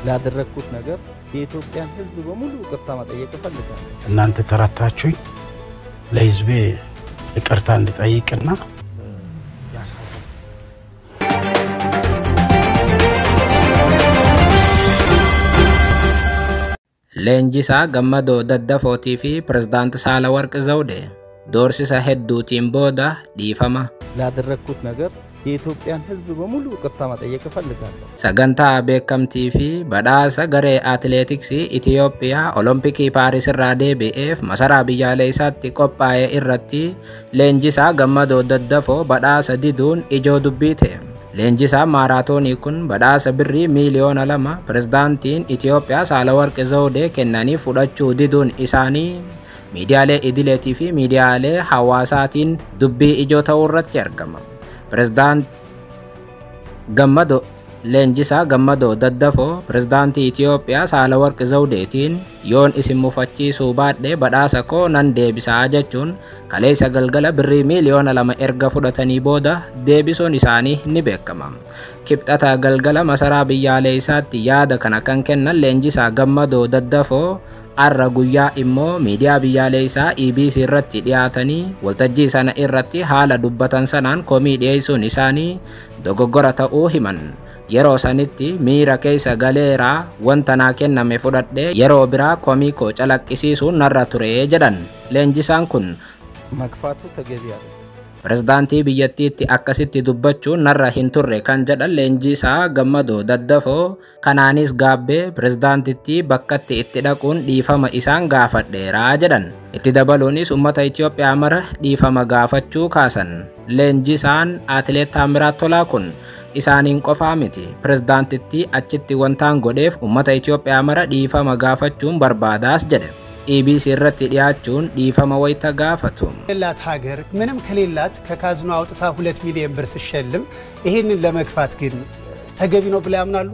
ላደረግኩት ነገር የኢትዮጵያን ሕዝብ በሙሉ ይቅርታ መጠየቅ እፈልጋለሁ። እናንተ ተረታችሁኝ ለህዝቤ ይቅርታ እንድጠይቅና Leenjisaa Gammadoo Daddafootii fi Pireዝdaanti Saalawarqi Zawudee doorsisa hedduutiin booda dhiifama. ላደረግኩት ነገር የኢትዮጵያን ሕዝብ በሙሉ ይቅርታ መጠየቅ እፈልጋለሁ። Sagantaa beekamtii fi badhaasa garee atileetiksii Itiyoophiyaa Olompikii Paaris irraa deebi'eef masaraa biyyaalessaatti qophaa'e irratti leenjisaa Gammadoo Daddafoo badhaasa diduun ijoo dubbii ta'e. Leenjisaan maaraatoonii kun badhaasa birrii miiliyoona lama pireዝdaantiin Itiyoophiyaa Saalawarqi Zawudee kennanii fudhachuu diduun isaanii miidiyaalee idileetii fi miidiyaalee hawaasaatiin dubbii ijoo ta'uu irratti argama. Pireዝdaant Gammadoo Leenjisaa Gammadoo Daddafoo pireዝdaantii Itiyoophiyaa Saalawarqi Zawudeetiin yoon isin mufachiisuu baadhee badhaasa koo nan deebisaa jechuun kaleessa galgala birrii miiliyoona lama erga fudhatanii booda deebisuun isaanii ni beekama. Kibxata galgala masaraa biyyaalessaatti yaada kana kan kennan Leenjisaa Gammadoo Daddafoo har'a guyyaa immoo miidiyaa biyyaalessaa EBC irratti dhiyaatanii waltajjii sana irratti haala dubbatan sanaan komii dhiyeessuun isaanii dogoggora ta'uu himan. Yeroo sanitti miira keessa galeeraa wanta naa kenname fudhadhee yeroo biraa komii koo calaqqisiisuun narra ture jedhan leenjisaan kun መግፋቱ ተገቢ ያለ pireዝdaantii biyyattiitti akkasitti dubbachuun narra hin turre kan jedhan leenjisaa gammadoo daddafoo kanaanis gaabbee pireዝdaantittii bakkatti itti dhaquun dhiifama isaan gaafadheeraa jedhan itti dabaluunis ummata Itiyoophiyaa mara dhiifama gaafachuu kaasan leenjisaan atileet Taamiraat Tolaa kun isaaniin qofaa miti pireዝdaantittii achitti wantaan godheef ummata Itiyoophiyaa mara dhiifama gaafachuun barbaadaas jedhe ኢቢሲ irratti dhiyaachuun dhiifama wayita gaafatu. ሌላት ሀገር ምንም ከሌላት ከካዝኖ አውጥታ ሁለት ሚሊዮን ብር ስሸልም ይህንን ለመግፋት ግን ተገቢ ነው ብለው ያምናሉ?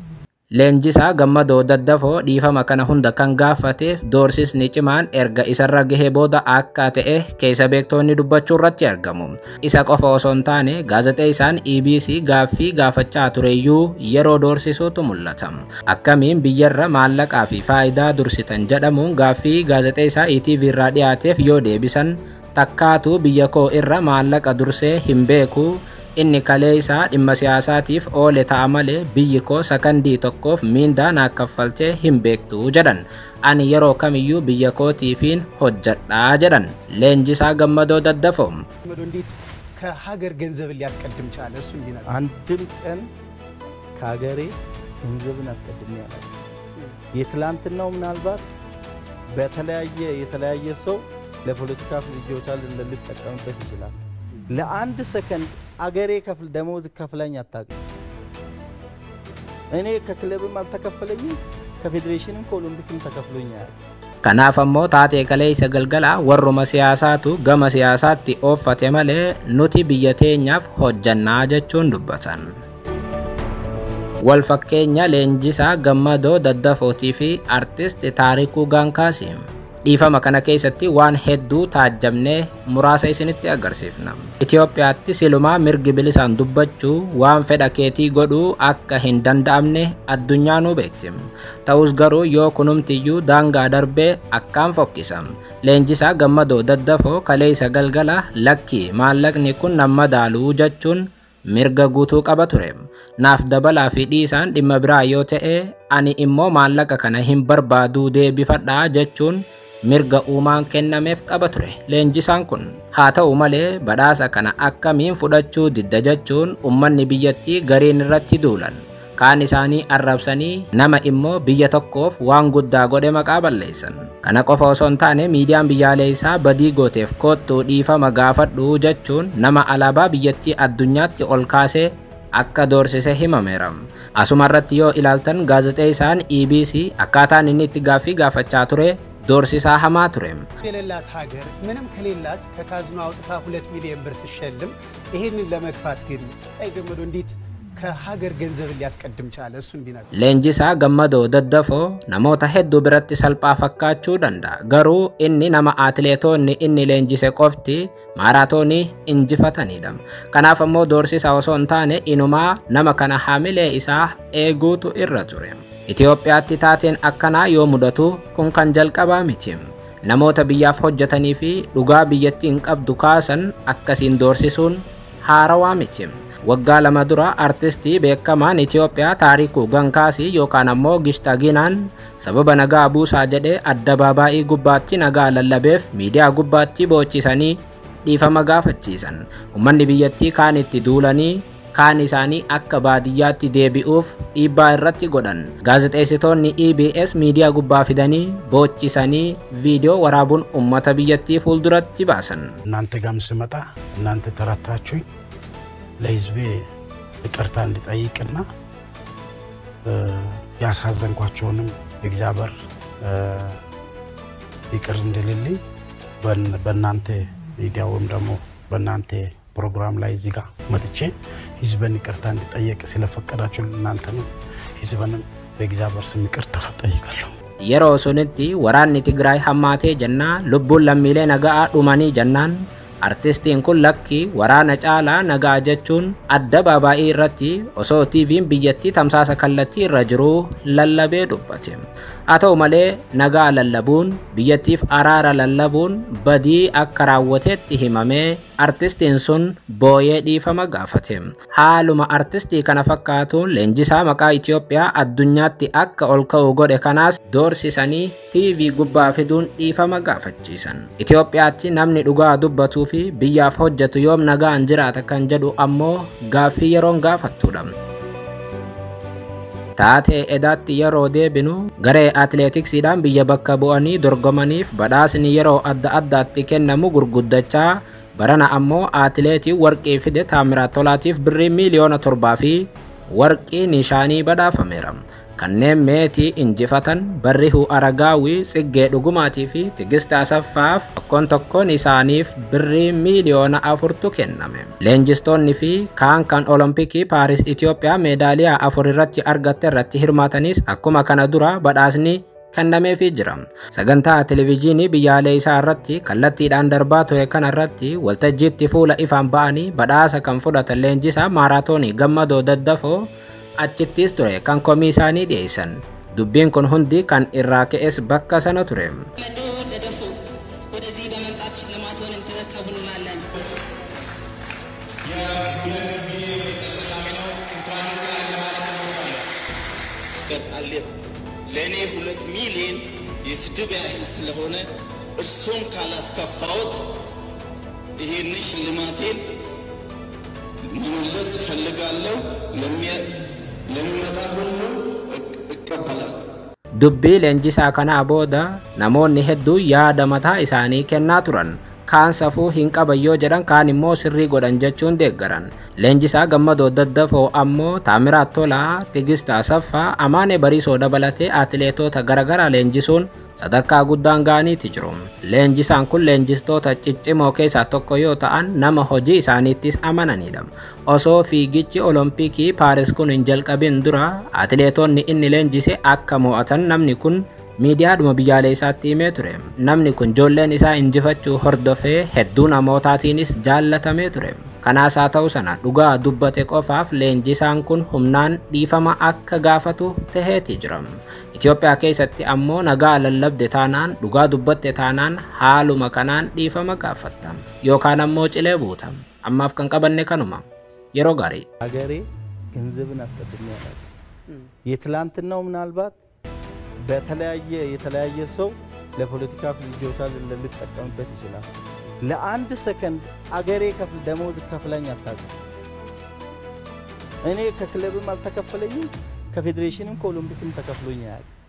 Leenjisaa gammadoo daddafoo dhiifama kana hunda kan gaafateef doorsisni cimaan erga isarra gahee booda akka ta'e keessa beektoonni dubbachuu irratti argamu. Isa qofa osoo hin taane gaazexeessaan EBC gaaffii gaafachaa tureyyuu yeroo doorsisuutu mul'ata. Akkamiin biyyarra maallaqaa fi faayidaa dursitan jedhamuun gaaffii gaazexeessaa ETV irraa dhiyaateef yoo deebisan takkaatu biyya koo irra maallaqa dursee hin beeku inni kalee isaa dhimma siyaasaatiif oole ta'a malee biyyi koo sakandii tokkoof miindaa naa kaffalchee hin beektu jedhan ani yeroo kamiyyuu biyya kootiifiin hojjedhaa jedhan leenjisaa gammadoo daddafoo መዶ እንዴት ከሀገር ገንዘብን ሊያስቀድም ቻለ? እሱ እንዲነግር አንድም ቀን ከሀገሬ ገንዘብን አስቀድሜ አላውቅም። የትላንትናው ምናልባት በተለያየ የተለያየ ሰው ለፖለቲካ ፍጆታ ሊጠቀምበት ይችላል። ለአንድ ሰከንድ አገሬ ከፍል ደሞዝ ከፍለኝ አታውቅም። እኔ ከክለብም አልተከፈለኝም፣ ከፌዴሬሽንም ከኦሎምፒክም ተከፍሎኝ አያውቅም። Kanaaf ammoo taatee kaleessa galgala warruma siyaasaatu gama siyaasaatti ooffate malee nuti biyya teenyaaf hojjannaa jechuun dubbatan. Wal fakkeenya leenjisaa gammadoo daddafootii fi artist taarikuu gaankaasi. Dhiifama kana keessatti waan hedduu taajjabnee muraasa isinitti agarsiifna. Itoophiyaatti silumaa mirgi bilisaan dubbachuu waan fedha keetii godhuu akka hin danda'amne addunyaa nu beekti. Ta'us garuu yoo kunumtiyyuu daangaa darbee akkaan fokkisa. Leenjisaa gammadoo daddafoo kaleessa galgala lakki maallaqni kun nama daaluu jechuun mirga guutuu qaba ture. Naaf dabalaa fi dhiisaan dhimma biraa yoo ta'e ani immoo maallaqa kana hin barbaaduu deebifadhaa jechuun mirga uumaan kennameef qaba ture leenjisaan kun haa ta'u malee badhaasa kana akkamiin fudhachuu didda jechuun ummanni biyyattii gariin irratti duulan kaan isaanii arrabsanii nama immoo biyya tokkoof waan guddaa godhe maqaa balleessan kana qofa osoo hin taane miidiyaan biyyaalessaa badii gooteef koottuu dhiifama gaafadhu jechuun nama alaabaa biyyattii addunyaatti ol kaasee akka doorsise himameera. Asuma irratti yoo ilaaltan gaazexeessaan EBC akkaataan inni itti gaaffii gaafachaa ture doorsisaa hamaa ture. የሌላት ሀገር ምንም ከሌላት ከካዝኖ አውጥታ ሁለት ሚሊዮን ብር ስሸልም ይህንን ለመግፋት ግን ቀይ ገመዶ እንዴት ከሀገር ገንዘብን ሊያስቀድም ቻለ? እሱን ቢነግሩ። Leenjisaa Gammadoo Daddafoo namoota hedduu biratti salphaa fakkaachuu danda'a. Garuu inni nama atileetonni inni leenjise qofti maaraatoonii injifatanidha. Kanaaf ammoo doorsisa osoo hin taane inumaa nama kana haamilee isaa eeguutu irra ture. Itoophiyaatti taateen akkanaa yoo mudatu kun kan jalqabaa miti. Namoota biyyaaf hojjetanii fi dhugaa biyyattiin qabdu kaasan akkasiin doorsisuun haarawaa miti. Waggaa lama dura artistii beekamaan Itoophiyaa Taarikuu Gankaasii yookaan ammoo Gishtaginaan sababa nagaa buusaa jedhee addabaabaayii gubbaatti nagaa lallabeef miidiyaa gubbaatti boochisanii dhiifama gaafachiisan. Uummanni biyyattii kaan itti duulanii kaan isaanii akka baadiyyaatti deebi'uuf dhiibbaa irratti godhan. Gaazexeessitoonni EBS miidiyaa gubbaa fidanii boochisanii viidiyoo waraabuun uummata biyyattii fuulduratti baasan. እናንተ ጋም ስመጣ እናንተ ተረታችሁኝ ለህዝቤ ይቅርታ እንድጠይቅና እ፣ ያሳዘንኳቸውንም እግዚአብሔር እ፣ ይቅር እንድልልኝ በን- በእናንተ ሚዲያ ወይም ደግሞ በእናንተ ፕሮግራም ላይ እዚህ ጋር መጥቼ ህዝብን ይቅርታ እንድጠየቅ ስለፈቀዳችሁ እናንተንም ህዝብንም በእግዚአብሔር ስም ይቅርታ ጠይቃለሁ። Yeroo sunitti waraanni Tigraay hammaatee jennaan lubbuun lammiilee nagaa dhumanii jennaan artistiin kun lakki waraana caalaa nagaa jechuun adda baabaa'ii irratti osoo TV'n biyyattii tamsaasa kallattii irra jiruu lallabee dubbate. Haa ta'u malee nagaa lallabuun biyyattiif araara lallabuun badii akka raawwateetti himamee artistiin sun booyee dhiifama gaafate. Haaluma artistii kana fakkaatuun leenjisaa maqaa Itoophiyaa addunyaatti akka ol ka'u godhe kanaas doorsisanii TV gubbaa fiduun dhiifama gaafachiisan. Itoophiyaatti namni dhugaa dubbatuu fi biyyaaf hojjetu yoom nagaan jiraata kan jedhu ammoo gaaffii yeroon gaafattudha. Taatee edaatti yeroo deebinu garee atileetiksiidhaan biyya bakka bu'anii dorgomaniif badhaasni yeroo adda addaatti kennamu gurguddachaa barana ammoo atileetii warqii fide taamiraat tolaatiif birrii miiliyoona torbaa fi warqii nishaanii badhaafameera. Kanneen meetii injifatan Barrihuu Aragaawii, Tsiggee Dhugumaatii fi Tigist Asaffaaf tokkoon tokkoon isaaniif birrii miiliyoona afurtu kenname. Leenjistoonni fi kaan kan Olompikii Paaris Itoophiyaa meedaaliyaa afur irratti argatte irratti hirmaatanis akkuma kana dura badhaasni kennameefii jira. Sagantaa televezyiinii biyyaalee isaa irratti kallattiidhaan darbaa ture kana irratti waltajjiitti fuula ifaan ba'anii badhaasa kan fudhatan leenjisaa maaraatoonii gammadoo daddafoo achittis ture kan komii isaanii dhiyeessan. Dubbiin kun hundi kan irraa ka'es bakka sana ture. መዶ ደደፉ ወደዚህ በመምጣት ሽልማቶን እንዲረከቡ እንላለን። አለ ለእኔ ሁለት ሚሊዮን የስድብ ያህል ስለሆነ እርሶን ካላስከፋዎት ይሄን ሽልማቴን መመለስ እፈልጋለሁ። ለሚያ- ለሚመጣ ሁሉ እቅ- እቀበላለሁ። Dubbii leenjisaa kanaa booda namoonni hedduun yaada mataa isaanii kennaa turan. Kaan safuu hin qaban yoo jedhan kaan immoo sirrii godhan jechuun deeggaran. Leenjisaa gammadoo daddafoo ammoo Taamiraat Tolaa, Tigist Asaffaa, Amaanee Bariisoo dabalatee atileetota garaagaraa leenjisuun sadarkaa guddaan ga'aniiti jiru. Leenjisaan kun leenjistoota ciccimoo keessaa tokko yoo ta'an nama hojii isaaniittis amananidha. Osoo fiigichi Olompikii Paaris kun hin jalqabin dura atileetonni inni leenjise akka mo'atan namni kun miidiyaadhuma biyyaalee isaatti himee ture. Namni kun ijoolleen isaa injifachuu hordofee hedduu namootaatiinis jaallatamee ture. Kanaas haa ta'u sana dhugaa dubbate qofaaf leenjisaan kun humnaan dhiifama akka gaafatu taheeti jira. Itoophiyaa keessatti ammoo nagaa lallabde taanaan dhugaa dubbatte taanaan haaluma kanaan dhiifama gaafatta yookaan ammoo cilee buuta. Ammaaf kan qabanne kanuma. Yeroo gaarii. ሀገሬ ገንዘብን አስቀድሜ አላውቅም። የትላንትናው ምናልባት በተለያየ የተለያየ ሰው ለፖለቲካ ፍጆታ ል- ሊጠቀምበት ይችላል። ለአንድ ሰከንድ አገሬ ከፍል ደሞዝ ከፍለኝ አታውቅም። እኔ ከክለብም አልተከፈለኝም፣ ከፌዴሬሽንም ከኦሎምፒክም ተከፍሎኝ አያውቅም።